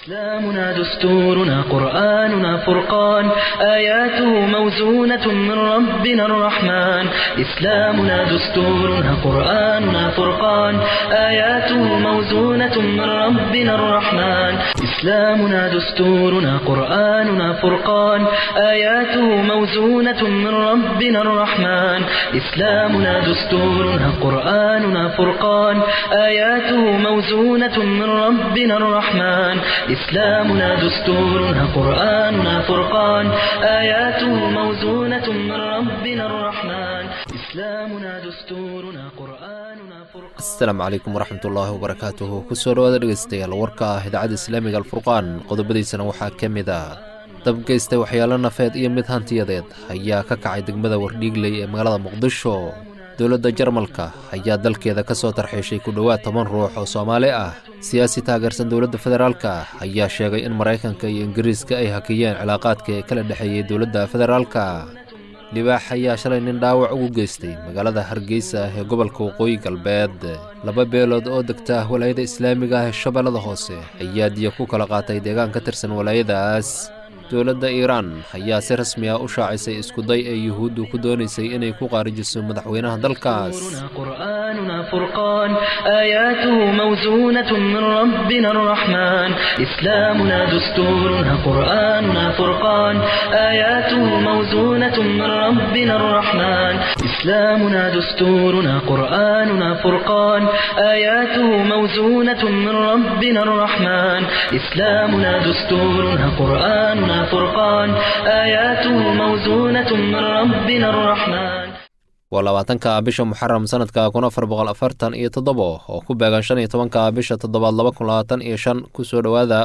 إسلامنا دستورنا قرآننا فرقان آياته موزونة من ربنا الرحمن إسلامنا دستورنا قرآننا فرقان آياته موزونة من ربنا الرحمن إسلامنا دستورنا قرآننا فرقان آياته موزونة من ربنا الرحمن إسلامنا دستورنا قرآننا فرقان آياته موزونة من ربنا الرحمن إسلامنا دستورنا قرآننا فرقان آياته موزونة من ربنا الرحمن إسلامنا دستورنا قرآننا فرقان asalaamu calaykum waraxmat ullaahi wabarakaatuhu kusoo dhawaada dhegeystayaal warka ah idaacadda islaamiga alfurqaan qodobadiisana waxaa ka mid a dabgeysta waxyaalo nafeed iyo mid hantiyadeed ayaa ka kacay degmada wardhiigley ee magaalada muqdisho dowladda jarmalka ayaa dalkeeda ka soo tarxiishay ku dhowaad toban ruux oo soomaali ah siyaasi taageersan dowladda federaalka ayaa sheegay in maraykanka iyo ingiriiska ay hakiyeen cilaaqaadka ee kala dhexeeyey dowladda federaalka libaax ayaa shalay nin dhaawac ugu geystay magaalada hargeysa ee gobolka waqooyi galbeed laba beelood oo degta walaayada islaamiga ah ee shabeellada hoose ayaa diya ku kala qaatay deegaan ka tirsan walaayadaas dowladda iiraan ayaa si rasmi ah u shaacisay iskuday ee yuhuuddu ku doonaysay inay ku qaarijiso madaxweynaha dalkaas قرآننا فرقان آياته موزونة من ربنا الرحمن إسلامنا دستورنا قرآننا فرقان آياته موزونة من ربنا الرحمن إسلامنا دستورنا قرآننا فرقان آياته موزونة من ربنا الرحمن إسلامنا دستورنا قرآننا فرقان آياته موزونة من ربنا الرحمن waa labaatanka bisha muxaram sanadka kun afar boqol afartan iyo toddobo oo ku beegan shan iyo tobanka bisha toddobaad laba kun labaatan iyo shan kusoo dhowaada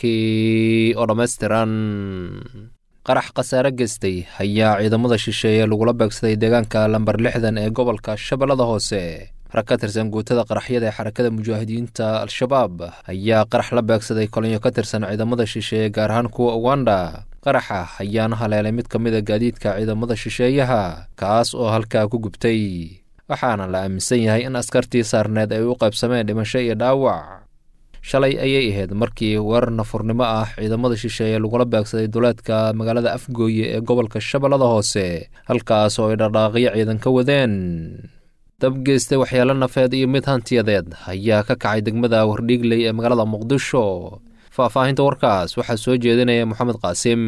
warkii oo dhammaystiran qarax khasaare geystay ayaa ciidamada shisheeye lagula beegsaday deegaanka lambar lixdan ee gobolka shabeellada hoose rag ka tirsan guutada qaraxyada ee xarakada mujaahidiinta al-shabaab ayaa qarax la beegsaday kolinyo ka tirsan ciidamada shisheeye gaar ahaan kuwa uganda qaraxa ayaana haleelay mid ka mid a gaadiidka ciidamada shisheeyaha kaas oo halkaa ku gubtay waxaana la aaminsan yahay in askartii saarneed ay u qaybsameen dhimasho iyo dhaawac shalay ayay ahayd markii weerar nafurnimo ah ciidamada shisheeye lagula beegsaday duleedka magaalada afgooye ee gobolka shabeellada hoose halkaas oo ay dhaqdhaaqyo ciidan ka wadeen dabgeystay waxyaalo nafeed iyo mid hantiyadeed ayaa ka kacay degmada wardhiigley ee magaalada muqdisho faahfaahinta warkaas waxaa soo jeedinaya moxamed qaasim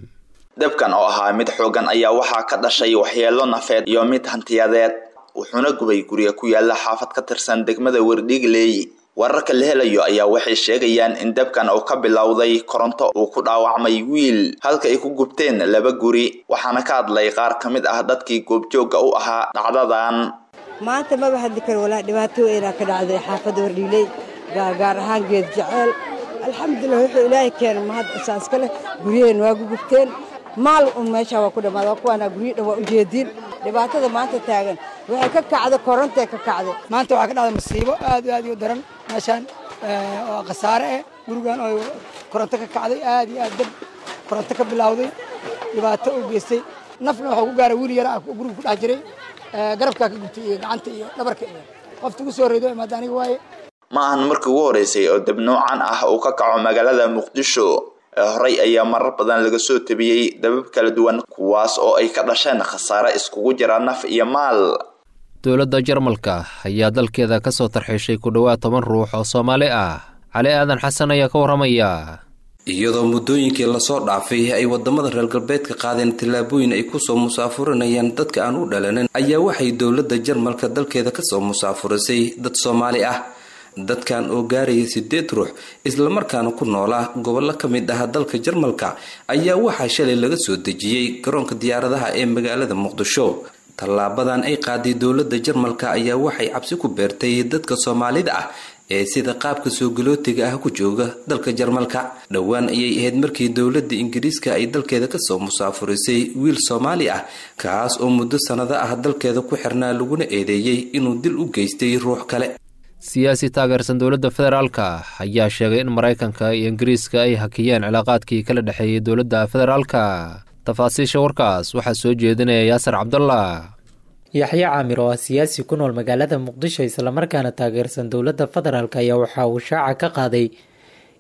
dabkan oo ahaa mid xoogan ayaa waxaa ka dhashay waxyeelo nafeed iyo mid hantiyadeed wuxuuna gubay guriga ku yaala xaafad ka tirsan degmada wardhiigley wararka la helayo ayaa waxay sheegayaan in dabkan uu ka bilowday koronto uu ku dhaawacmay wiil halka ay ku gubteen laba guri waxaana ka hadlay qaar ka mid ah dadkii goobjoogga u ahaa dhacdadan maanta maba hadli karo walaa dhibaato weynaa ka dhacday xaafadda wardhiiley gaar ahaan geed jeceel alxamdulilah wuxuu ilaahay keenay mahad isaaska leh guryaheen waa gugubteen maal un meeshaa waa ku dhammaada waa kuwaanaa guryo dhan waa u jeediin dhibaatada maanta taagan waxay ka kacday korontay ka kacday maanta waxaa ka dhacday masiibo aad iyo aad iyo daran meeshaan oo khasaare ah gurigan oo koronto ka kacday aad iyo aad dab koronto ka bilowday dhibaato u geystay nafna waxuu ku gaaray wiil yara ah guriga ku dhex jiray garabkaa ka gubtay iyo gacanta iyo dhabarka iyo qofta ugu soo horreydo imaada aniga waaye ma ahan markii ugu horeysay oo dab noocan ah uu ka kaco magaalada muqdisho ee horey ayaa marar badan laga soo tabiyey dabab kala duwan kuwaas oo ay ka dhasheen khasaare iskugu jira naf iyo maal dowladda jarmalka ayaa dalkeeda ka soo tarxiishay ku dhowaad toban ruux oo soomaali ah cali aadan xasan ayaa ka warramaya iyadoo muddooyinkii lasoo dhaafay ay wadamada reer galbeedka qaadeen tallaabooyin ay kusoo musaafurinayaan dadka aan u dhalanin ayaa waxay dowladda jarmalka dalkeeda kasoo musaafurisay dad soomaali ah dadkan oo gaaraya sideed ruux islamarkaana ku noolaa gobollo ka mid ah dalka jarmalka ayaa waxaa shalay laga soo dejiyey garoonka diyaaradaha ee magaalada muqdisho tallaabadan ay qaaday dowladda jarmalka ayaa waxay cabsi ku beertay dadka soomaalida ah ee sida qaabka soo galootiga ah ku jooga dalka jarmalka dhowaan ayay ahayd markii dowladda ingiriiska ay dalkeeda kasoo musaafurisay wiil soomaali ah kaas oo muddo sannado ah dalkeeda ku xirnaa laguna eedeeyey inuu dil u geystay ruux kale siyaasi taageersan dowladda federaalka ayaa sheegay in maraykanka iyo ingiriiska ay hakiyeen cilaaqaadkii kala dhexeeyey dowladda federaalka tafaasiisha warkaas waxaa soo jeedinaya yaasir cabdullah yaxye caamir oo ah siyaasi ku nool magaalada muqdisho islamarkaana taageersan dowladda federaalk ayaa waxa uu shaaca ka qaaday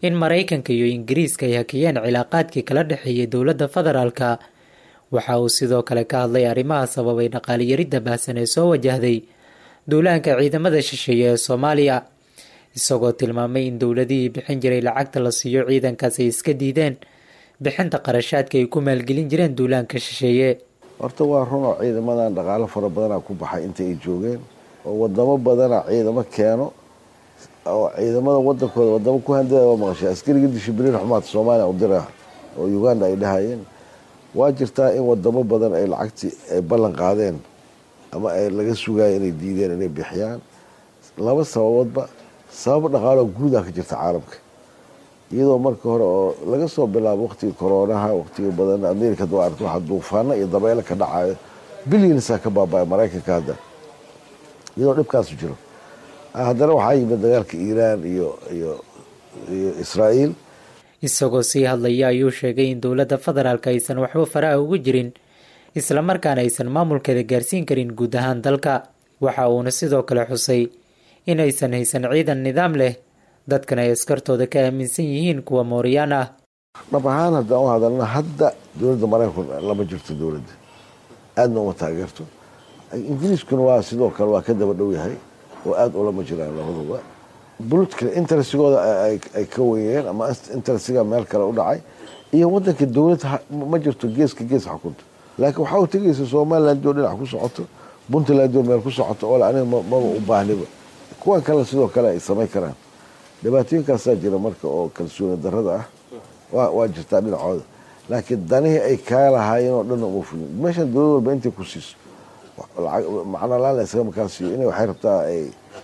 in maraykanka iyo ingiriiska ay hakiyeen cilaaqaadkii kala dhexeeyay dowladda federaalka waxa uu sidoo kale ka hadlay arrimaha sababay dhaqaaliyaridda baahsan ee soo wajahday duulaanka ciidamada shisheeye ee soomaaliya isagoo tilmaamay in dowladihii bixin jiray lacagta la siiyo ciidankaas ay iska diideen bixinta qarashaadka ay ku maalgelin jireen duulaanka shisheeye horta waa runoo ciidamadan dhaqaalo fara badanaa ku baxay inta ay joogeen oo wadamo badana ciidamo keeno oo ciidamada wadankooda wadamo ku handada waa maqashay askariga dishibliin xumaadka soomaaliya u dira oo uganda ay dhahayeen waa jirtaa in wadamo badan ay lacagtii ay ballan qaadeen ama ay laga sugayo inay diideen inay bixiyaan laba sababoodba sabab dhaqaaloo guudaa ka jirta caalamka iyadoo marka hore oo laga soo bilaabo waqtigii koroonaha waqtiga badan america doo aragto waxaa duufaano iyo dabeelo ka dhacayo bilyansaa ka baabaya maraykanka hadda iyadoo dhibkaasu jiro haddana waxaa yimid dagaalka iiraan iyo iyo iyo israa'iil isagoo sii hadlaya ayuu sheegay in dowladda federaalk aysan waxba faraha ugu jirin islamarkaana aysan maamulkeeda gaarsiin karin guud ahaan dalka waxa uuna sidoo kale xusay in aysan haysan ciidan nidaam leh dadkana ay askartooda ka aaminsan yihiin kuwa mooriyaan ah dhab ahaan haddaan u hadalna hadda dowladda maraykanku lama jirto dowladda aadna uma taageerto ingiriiskuna waa sidoo kale waa ka daba dhow yahay oo aada ulama jiraan labaduba buludka intersigooda ay ka weeyeen ama intersiga meel kale u dhacay iyo wadanka dowlad ma jirto geeska gees xukunta laakiin waxaa u tegaysa somaliland oo dhinac ku socoto puntland oo meel ku socoto oo aniga maba u baahniba kuwan kale sidoo kale ay samayn karaan dhibaatooyinkaasaa jira marka oo kalsooni darada ah waa jirtaa dhinacooda laakiin danihii ay kaa lahaayeen oo dhan uma fulin meeshan dowlad walba intay ku siiso macno laan la iskaga makaa siiyo inay waxay rabtaa ay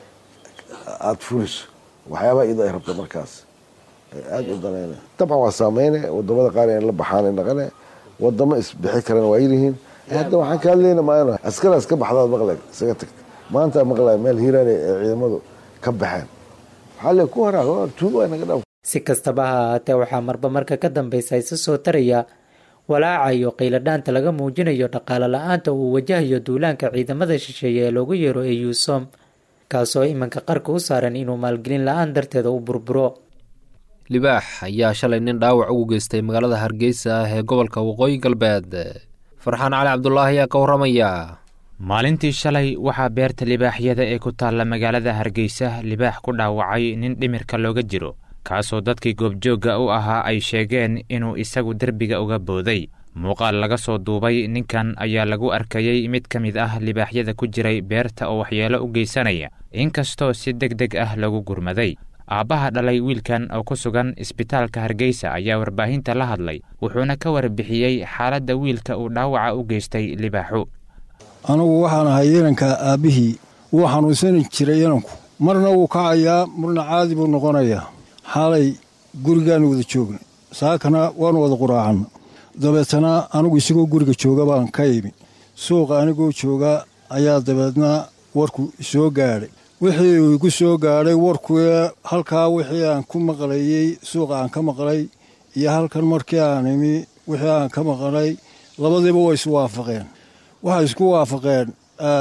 aada fuliso waxyaabaha iyadoo ay rabta markaas aada u danayna dabcan waa saameyne wadamada qaar in la baxaan naqane wadamo isbixi karana waa yirihiin hadda waxaan ka hadlayna maano askaraas ka baxdaad maqlay isaga tagta maanta maqlay meel hiiraan ee ciidamadu ka baxeen waxaa le ku haraa tuugo naga dhaa si kastaba ha ahaatee waxaa marba marka ka dambeysa isa soo taraya walaaca iyo qiiladhaanta laga muujinayo dhaqaale la-aanta uu wajahayo duulaanka ciidamada shisheeye ee loogu yeero eusom kaasoo iminka qarka u saaran inuu maalgelin la-aan darteeda u burburo libaax ayaa shalay nin dhaawac ugu geystay magaalada hargeysa ah ee gobolka waqooyi galbeed farxaan cali cabdulaahi ayaa ka warramaya maalintii shalay waxaa beerta libaaxyada ee ku taalla magaalada hargeysa libaax ku dhaawacay nin dhimirka looga jiro kaasoo dadkii goobjoogga u ahaa ay sheegeen inuu isagu derbiga uga booday muuqaal laga soo duubay ninkan ayaa lagu arkayey mid ka mid ah libaaxyada ku jiray beerta oo waxyeelo u geysanaya inkastoo si deg deg ah lagu gurmaday aabbaha dhalay wiilkan oo ku sugan isbitaalka hargeysa ayaa warbaahinta la hadlay wuxuuna ka warbixiyey xaaladda wiilka uu dhaawaca u geystay libaaxu anugu waxaan ahay inanka aabbihii wuu xanuunsani jiray inanku marna wuu kacayaa marna caadi buu noqonayaa xaalay gurigaanu wada joognay saakana waanu wada quraacanna dabeetana anigu isagoo guriga jooga baan ka imi suuqa anigoo jooga ayaa dabeedna warku soo gaadhay wixii uu igu soo gaadhay warkuee halkaa wixii aan ku maqlayey suuqa aan ka maqlay iyo halkan markii aan imi wixii aan ka maqlay labadiiba way isu waafaqeen waxay isku waafaqeen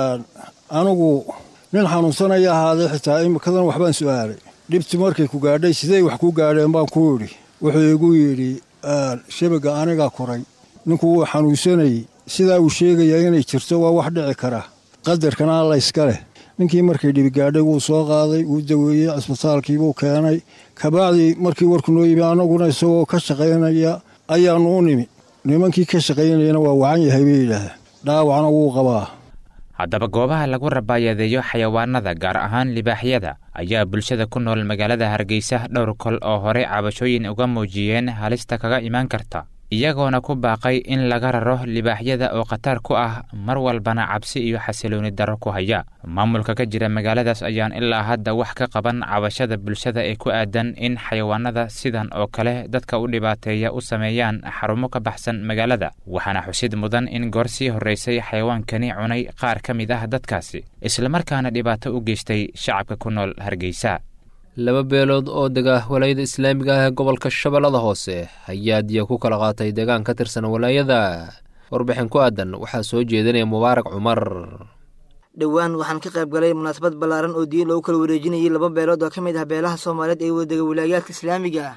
anigu nin xanuunsanaya ahaadee xitaa imikadan waxbaan su'aalay dhibti markay ku gaadhay sidey wax ku gaadheen baan ku idhi wuxuu igu yidhi shabaga anigaa koray ninku wuu xanuunsanayey sidaa uu sheegayaa inay jirto waa wax dhici kara qadarkana alla iska leh ninkii markay dhibi gaadhay wuu soo qaaday wuu daweeyey cisbitaalkiibuu keenay kabacdii markii warku noo yimi annaguna isagoo ka shaqaynaya ayaannu u nimi nimankii ka shaqaynayana waa wacan yahay bay yidhaahdeen dhaawacna wuu qabaa haddaba goobaha lagu rabaayadeeyo xayawaanada gaar ahaan libaaxyada ayaa bulshada ku nool magaalada hargeysa dhowr kol oo hore cabashooyin uga muujiyeen halista kaga imaan karta iyagoona ku baaqay in laga raro libaaxyada oo khatar ku ah mar walbana cabsi iyo xasilooni darro ku haya maamulka ka jira magaaladaas ayaan ilaa hadda wax ka qaban cabashada bulshada ee ku aadan in xayawaanada sidan oo kale dadka u dhibaateeya u sameeyaan xarumo ka baxsan magaalada waxaana xusid mudan in goor sii horraysay xayawaankani cunay qaar ka mid ah dadkaasi islamarkaana dhibaato u geystay shacabka ku nool hargeysa laba beelood oo dega walaayada islaamiga ah ee gobolka shabeellada hoose ayaa diya ku kala qaatay deegaan ka tirsan walaayada warbixin ku aadan waxaa soo jeedinaya mubaarak cumar dhowaan waxaan ka qayb galay munaasabad ballaaran oo diya loogu kala wareejinayay laba beelood oo ka mid ah beelaha soomaaliyeed ee wadega walaayaadka islaamiga ah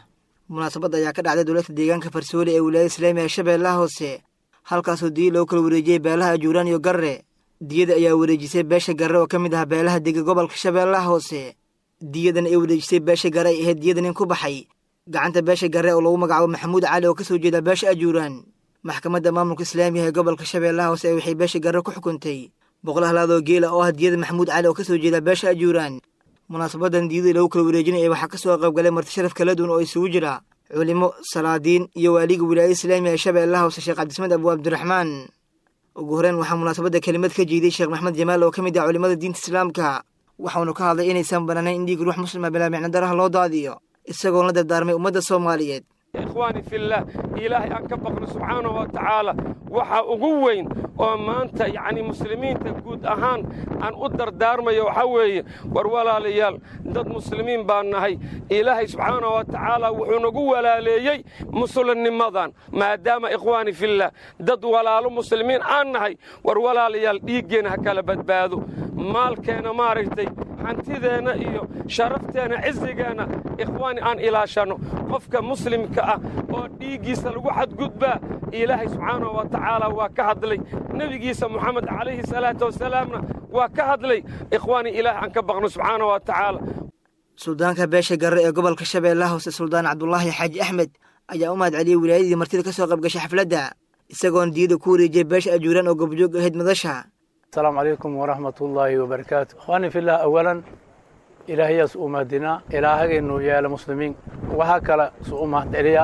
munaasabadda ayaa ka dhacday dowladka deegaanka farsoole ee wilaayada islaamiga ee shabeellaha hoose halkaasoo diya loo kala wareejiyey beelaha ajuuraan iyo garre diyada ayaa wareejisay beesha garre oo ka mid ah beelaha dega gobolka shabeellaha hoose diyadan ay wareejisay beesha garre ay ahayd diyada nin ku baxay gacanta beesha garre oo lagu magacaabo maxamuud cali oo ka soo jeeda beesha ajuuraan maxkamadda maamulka islaamiga ee gobolka shabeellaha hoose ee waxay beesha garre ku xukuntay boqol halaadoo geela oo ah diyada maxamuud cali oo ka soo jeeda beesha ajuuraan munaasabadan diyadii lagu kala wareejinaya waxaa ka soo qaybgalay marti sharaf kala duwan oo isugu jira culimo salaadiin iyo waaliga wilaayada islaamiga ee shabeellaha hoose sheekh cabdismed abu cabdiraxmaan ugu horeyn waxaa munaasabadda kelimad ka jeeday sheekh maxmed jamaal oo ka mid ah culimada diinta islaamka waxaunu ka hadlay inaysan banaanayn in dhiig ruux muslima bilaa micnodaraha loo daadiyo isagoon la dardaarmay ummadda soomaaliyeed ikhwaani fillaah ilaahay aan ka baqno subxaanahu wa tacaala waxa ugu weyn oo maanta yacni muslimiinta guud ahaan aan u dardaarmayo waxaa weeye war walaalayaal dad muslimiin baan nahay ilaahay subxaanahu wa tacaala wuxuu nagu walaaleeyey muslimnimadan maadaama ikhwaani fillaah dad walaalo muslimiin aan nahay war walaalayaal dhiiggeenna ha kala badbaado maalkeenna maaragtay hantideenna iyo sharafteenna cisigeenna ikhwaani aan ilaashanno qofka muslimka ah oo dhiiggiisa lagu xadgudbaa ilaahay subxaanahu wa tacaala waa ka hadlay nebigiisa moxamed calayhi salaatu wasalaamna waa ka hadlay ikhwaani ilaahay aan ka baqno subxaanahu wa tacaala suldaanka beesha garre ee gobolka shabeellaha hoose suldaan cabdulaahi xaaji axmed ayaa u mahad celiyey wilaayadii martida ka soo qayb gashay xafladda isagoon diyada ku wareejiyey beesha ajuuraan oo gobjoog ahayd madasha السلام عليكم ورحمة الله وبركاته أخواني في الله أولا إلهي سؤمدنا إلهي إنه يا المسلمين وهكذا سؤمد إليا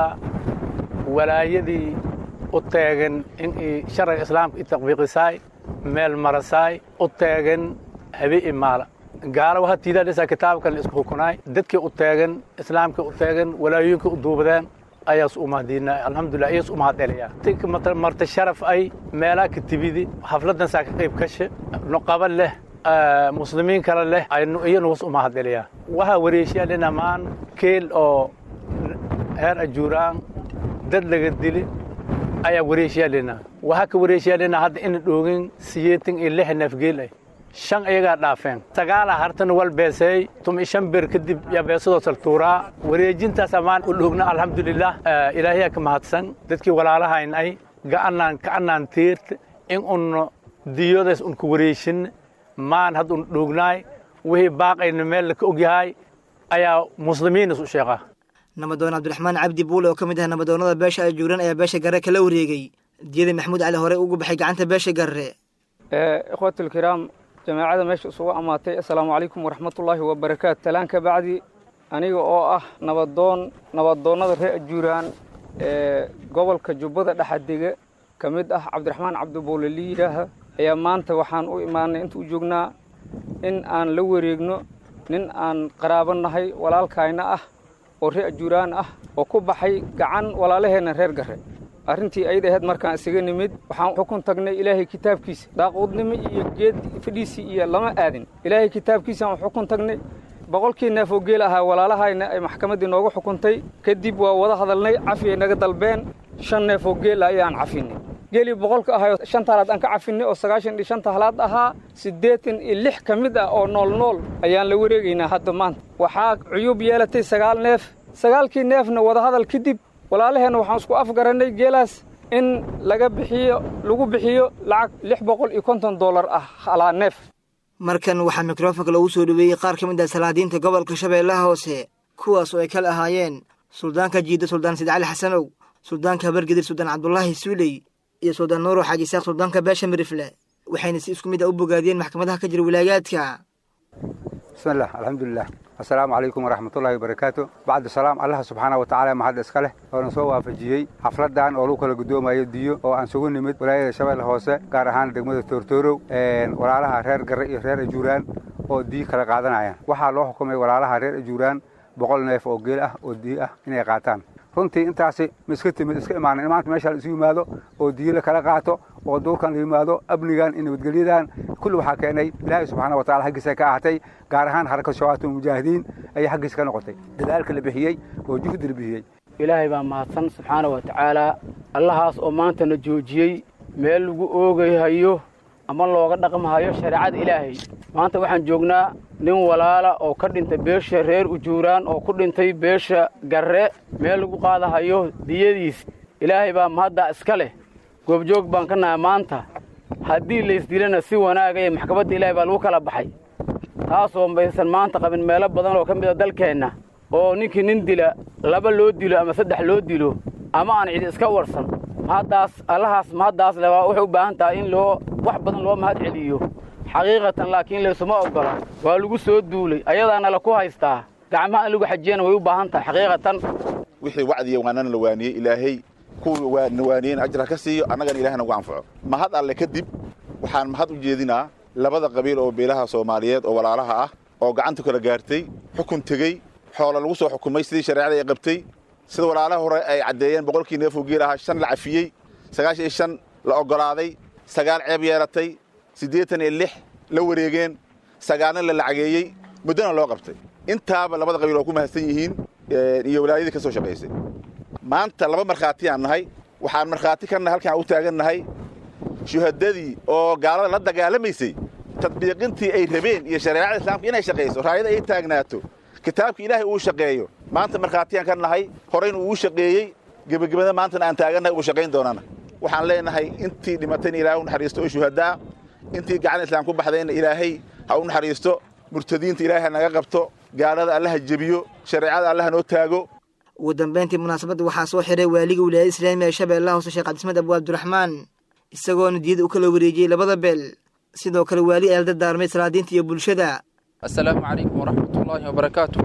ولا يدي أتاجن إن شرع الإسلام التطبيق ساي مال مرساي أتاجن هبي إمالة قال وها تيدا لسا كتاب كان اسمه كناي دتك أتاجن إسلام كأتاجن ولا يمكن أدوبدان ayaas umaadiina alxamdulilah ayaas umahadcelaya tik marta sharaf ay meelaa katibidi xafladan saa ka qayb kashe nuqaba leh muslimiin kale leh iyanu was umahadcelaya waxaa wareeshiyaa dhinamaan keel oo heer ajuuraan dad laga dili ayaa wareeshiyaa dhina waxaa ka wareeshiyaa dhina hadda ina dhoogin siyeetan iyo lix neefgeel ah shan iyagaa dhaafeen sagaala hartan wal beeseey tumi shan bir kadib yaa beesadoo saltuuraa wareejintaas ammaan u dhogna alxamdulilah ilaahiyaa ka mahadsan dadkii walaalahayn ay ga'anaan ka'anaan tiirta in unno diyoodays unku wareejin maan hadda un dhognaay wixii baaqayna meel laka ogyahay ayaa muslimiinas u sheeqa nabadoon cabdiraxmaan cabdi buule oo ka mid ah nabadoonnada beesha ajuuran ayaa beesha garre kala wareegay diyada maxamuud cali hore ugu baxay gacanta beesha garre ikhwaatulkiraam jamaacada meesha isugu ammaatay assalaamu calaykum waraxmatullaahi wabarakaatu talaan ka bacdi aniga oo ah nabadoon nabadoonnada reer ajuuraan ee gobolka jubbada dhexadega ka mid ah cabdiraxmaan cabdibuule liidaaha ayaa maanta waxaan u imaanay inta u joognaa in aan la wareegno nin aan qaraabo nahay walaalkayna ah oo reer ajuuraan ah oo ku baxay gacan walaalaheenna reer garre arrintii ayada ahayd markaan isaga nimid waxaan xukun tagnay ilaahay kitaabkiisa daaqoodnimo iyo geed fadhiisii iyo lama aadin ilaahay kitaabkiisaan xukun tagnay boqolkii neef oo geel ahaa walaalahayna ay maxkamaddii nooga xukuntay kadib waa wada hadalnay cafi ay naga dalbeen shan neef oo geel ah ayaan cafinay geelii boqolka ahayoo shanta halaad aan ka cafinay oo sagaashan iyo shanta halaad ahaa siddeetan iyo lix ka mid ah oo nool nool ayaan la wareegaynaa hadda maanta waxaa cuyuub yeelatay sagaal neef sagaalkii neefna wadahadal kadib walaalaheenna waxaan isku afgarannay geelaas in laga bixiyo lagu bixiyo lacag lix boqol iyo konton dollar ah halaa neef markan waxaa mikrofonka lagu soo dhoweeyey qaar ka mid ah salaadiinta gobolka shabeellaha hoose kuwaas oo ay kala ahaayeen suldaanka jiida suldaan sid cali xasanow suldaanka habargedir suldaan cabdulaahi suuley iyo suldaan nuuro xaaji isaaq suldaanka beesha mirifle waxayna si isku mid ah u bogaadiyeen maxkamadaha ka jira wilaayaadka بسم الله الحمد لله السلام عليكم ورحمة الله وبركاته بعد السلام الله سبحانه وتعالى ما حد اسكله oo soo waafajiyay xafladan oo lagu kala gudoomayo diyo oo aan sugu nimid walaayada shabeelle hoose gaar ahaan degmada Toortoorow een walaalaha reer Garre iyo reer Ajuuraan oo diyo kala qaadanayaan waxaa loo xukumay walaalaha reer Ajuuraan boqol neef oo geel ah oo diyo ah inay qaataan runtii intaasi ma iska timid iska imaanin maanta meesha la isu yimaado oo diyo la kala qaato oo duurkan la yimaado amnigan iyo nabadgelyadan kulli waxaa keenay ilaahay subxaana wa taala xaggiisa ka ahatay gaar ahaan xarakad shabaatu mujaahidiin ayay xaggiisa ka noqotay dadaalka la bixiyey oo juhdi la bixiyey ilaahay baa mahadsan subxaana wa tacaalaa allahaas oo maantana joojiyey meel lagu oogahayo ama looga dhaqmahayo shareecada ilaahay maanta waxaan joognaa nin walaala oo ka dhintay beesha reer ujuuraan oo ku dhintay beesha garre meel lagu qaadahayo diyadiis ilaahay baa mahaddaa iska leh goobjoog baan ka nahay maanta haddii laysdilana si wanaaga iyo maxkamadda ilaahay baa lagu kala baxay taasoo maysan maanta qabin meelo badan oo ka mid a dalkeenna oo ninkii nin dila laba loo dilo ama saddex loo dilo ama aan cidi iska warsan mahaddaas allahaas mahaddaas le waa waxay u baahan tahay in loo wax badan loo mahad celiyo xaqiiqatan laakiin laysuma oggola waa lagu soo duulay ayadaana la ku haystaa gacmaha in lagu xajiyana way u baahan tahay xaqiiqatan wixii wacdiya waanana la waaniyey ilaahay kuwa na waaniyeyna ajra ka siiyo annagana ilahay nagu anfaco mahad alle kadib waxaan mahad u jeedinaa labada qabiil oo beelaha soomaaliyeed oo walaalaha ah oo gacanta kala gaartay xukun tegey xoola lagu soo xukumay sidii shareecada ay qabtay sida walaalaha hore ay caddeeyeen boqolkii neefoo geel ahaa shan la cafiyey sagaashan iyo shan la oggolaaday sagaal ceeb yeelatay siddeetan iyo lix la wareegeen sagaalna la lacageeyey muddona loo qabtay intaaba labada qabiil waa ku mahadsan yihiin iyo walaayadii ka soo shaqaysay maanta laba markhaati aan nahay waxaan markhaati ka nahay halkaan u taagannahay shuhadadii oo gaalada la dagaalamaysay tadbiiqintii ay rabeen iyo shareecada islaamka inay shaqayso raayada ay taagnaato kitaabka ilaahay uu shaqeeyo maanta markhaatiyaan ka nahay horeyna uu shaqeeyey gebagabada maantana aan taagannahay uu shaqayn doonana waxaan leenahay intii dhimatayna ilaahay u naxariisto oo shuhadaa intii gacan islaam ku baxdayna ilaahay ha u naxariisto murtadiinta ilaahay ha naga qabto gaalada allaha jebiyo shareecada allaha noo taago ugu dambayntii munaasabadda waxaa soo xiray waaliga wilaayada islaamiga ee shabeellaha hoose sheekh cabdismed abu abdiraxmaan isagoona diyada u kala wareejiyey labada beel sidoo kale waali ay la dardaarmay salaadiinta iyo bulshada assalaamu calaykum waraxmatullaahi wabarakaatu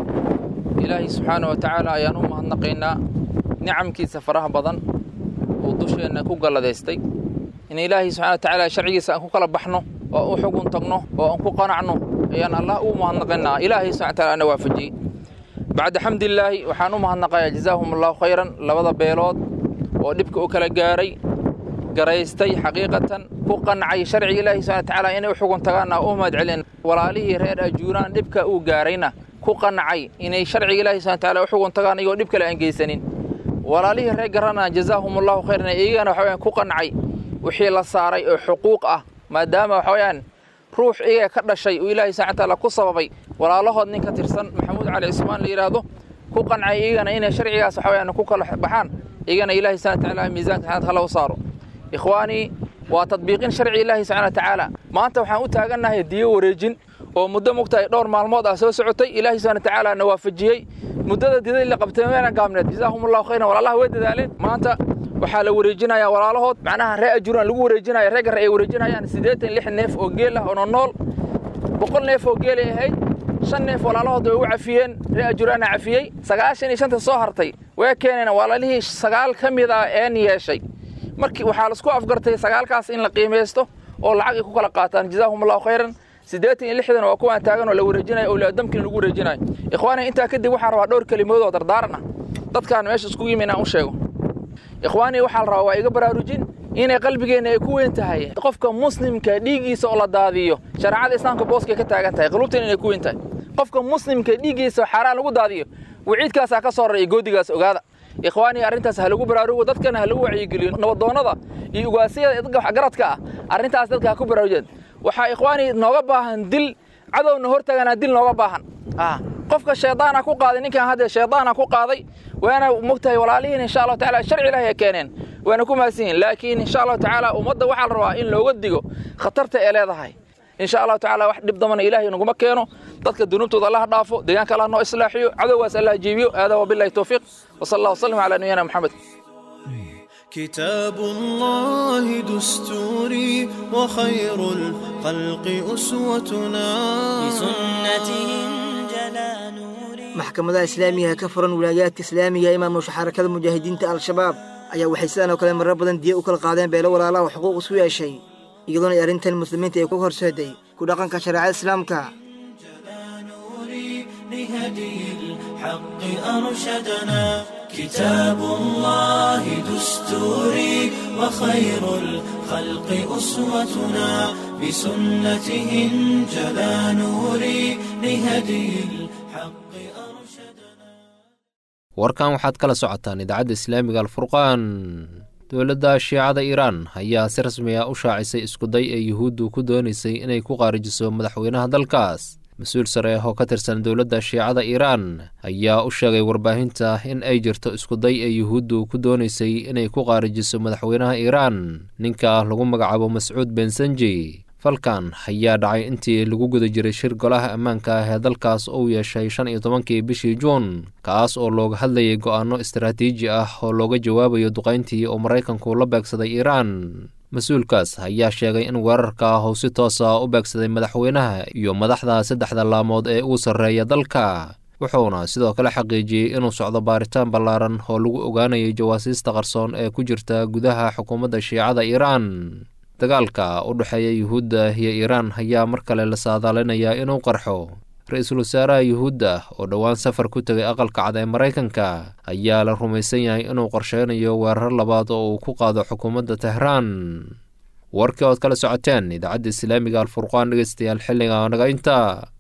ilaahay subxaana wa tacaala ayaan u mahadnaqaynaa nicamkiisa faraha badan uu dusheenna ku galladaystay in ilaahay subxana wa tacaala sharcigiisa aan ku kala baxno oo u xugun tagno oo aan ku qanacno ayaan allah ugu mahadnaqaynaa ilaahay subxana wa taala ana waafajiyey bacda xamdilaahi waxaan u mahadnaqayaa jazaahum allahu khayran labada beelood oo dhibka u kala gaaray garaystay xaqiiqatan ku qancay sharciga ilaahi subxana wa tacaala inay u xugun tagaanna u mahad celin walaalihii reer ajuuraan dhibka uu gaarayna ku qancay inay sharciga ilaahi subxana wa tacaala u xugun tagaan iyagoo dhib kale aan geysanin walaalihii reer garana jazaahum allahu khayran iyagana waxa weyaan ku qancay wixii la saaray oo xuquuq ah maadaama waxa weyaan ruux iyaga ka dhashay uu ilaahi subxana wa tacaala ku sababay walaalahood nin ka tirsan maxamuud cali cismaan la yidhaahdo ku qancay iyagana inay sharcigaas waxa weyaan ku kala baxaan iyagana ilaahi subxana wa tacaala miisaanka xanaad hala u saaro ikhwaanii waa tadbiiqin sharci ilaahi subxana wa tacaala maanta waxaan u taagannahay diyo wareejin oo muddo mugtahay dhowr maalmood ah soo socotay ilaahi subxana wa tacaala na waafajiyey muddada didadii la qabtay meena gaabneed jazaahum allahu khayran walaalaha way dadaaleen maanta waxaa la wareejinayaa walaalahood macnaha ree ajuuraan lagu wareejinaya ree garre ay wareejinayaan siddeetan lix neef oo geel ah oo nonool boqol neef oo geelay ahayd shan neef walaalahood way ugu cafiyeen ree ajuuraana cafiyey sagaashan iyo shanta soo hartay way keeneen walaalihii sagaal ka mid ah een yeeshay markii waxaa laisku afgartay sagaalkaas in la qiimaysto oo lacag ay ku kala qaataan jazaahum allahu khayran siddeetan iyo lixdan waa kuwaan taagan oo la wareejinayo owlaadamkiina lagu wareejinayo ikhwaani intaa kadib waxaan rabaa dhowr kelimood oo dardaaran ah dadkaan meesha iskugu yimi inaan u sheego ikhwaanii waxaa la rabaa waa iga baraarujin inay qalbigeenna ay ku weyn tahay qofka muslimka dhiiggiisa oo la daadiyo shareecada islaamka booskay ka taagan tahay qulubteena inay ku weyn tahay qofka muslimka dhiiggiisa xaaraan lagu daadiyo waciidkaasaa ka soo raray goodigaas ogaada ikhwaanii arrintaas ha lagu baraarugo dadkana ha lagu wacyigeliyo nabadoonnada iyo ugaasyada dadka waxgaradka ah arrintaas dadka ha ku baraarujeen waxaa ikhwaanii nooga baahan dil cadowna hortaaganaa dil nooga baahan qofka shaydaana ku qaaday ninkan hadda shaydaana ku qaaday waana mogtahay walaalihiin insha allahu tacaala sharci ilaahi ay keeneen waana ku mahadsan yihin laakiin insha allahu tacaala ummadda waxaa la rabaa in looga digo khatarta ee leedahay insha allahu tacaala wax dhib dambana ilaahay naguma keeno dadka dunuubtooda allah dhaafo deegaanka allah noo islaaxiyo cadowgaas allah jiibiyo aadaa wabillahi towfiiq wasala allah wasalam calaa nabiyina maxamed كتاب الله دستوري وخير الخلق أسوتنا بسنته maxkamadaha islaamiga ee ka furan wilaayaadka islaamiga ee maamusha xarakada mujaahidiinta al-shabaab ayaa waxay sidaan oo kale marar badan diya u kala qaadeen beelo walaalaha oo xuquuq isu yeeshay iyadoona ay arrintan muslimiinta ay ku horseeday ku dhaqanka shareecada islaamka لهدي الحق أرشدنا كتاب الله دستوري وخير الخلق أسوتنا بسنته انجلى نوري لهدي الحق warkan waxaad kala socotaan idaacadda islaamiga alfurqaan dowladda shiicada iiraan ayaa si rasmi ah u shaacisay iskuday ee yuhuuddu ku doonaysay inay ku qaarijiso madaxweynaha dalkaas mas-uul sare oo ka tirsan dowladda shiicada iiraan ayaa u sheegay warbaahinta in ay jirto iskuday ee yuhuuddu ku doonaysay inay ku qaarijiso madaxweynaha iiraan ninka lagu magacaabo mascuud bensanji falkan ayaa dhacay intii lagu guda jiray shir golaha ammaanka ah ee dalkaas uu yeeshay shan iyo tobankii bishii juun kaas oo looga hadlayay go'aano istaraatiiji ah oo looga jawaabayo duqayntii oo maraykanku la beegsaday iiraan mas-uulkaas ayaa sheegay in weerarka uu si toosa u beegsaday madaxweynaha iyo madaxda saddexda laamood ee ugu sarreeya dalka wuxuuna sidoo kale xaqiijiyey inuu socdo baaritaan ballaaran oo lagu ogaanayay jawaasiista qarsoon ee ku jirta gudaha xukuumadda shiicada iiraan dagaalka u dhexeeya yuhuudda iyo iiraan ayaa mar kale la saadaalinayaa inuu qarxo ra-iisul wasaaraha yuhuudda oo dhowaan safar ku tegay aqalka cad ee maraykanka ayaa la rumaysan yahay inuu qorsheynayo weerar labaad oo uu ku qaado xukuumadda tehraan warkii ood kala socoteen idaacadda islaamiga alfurqaan dhegeystayaal xilliga naga inta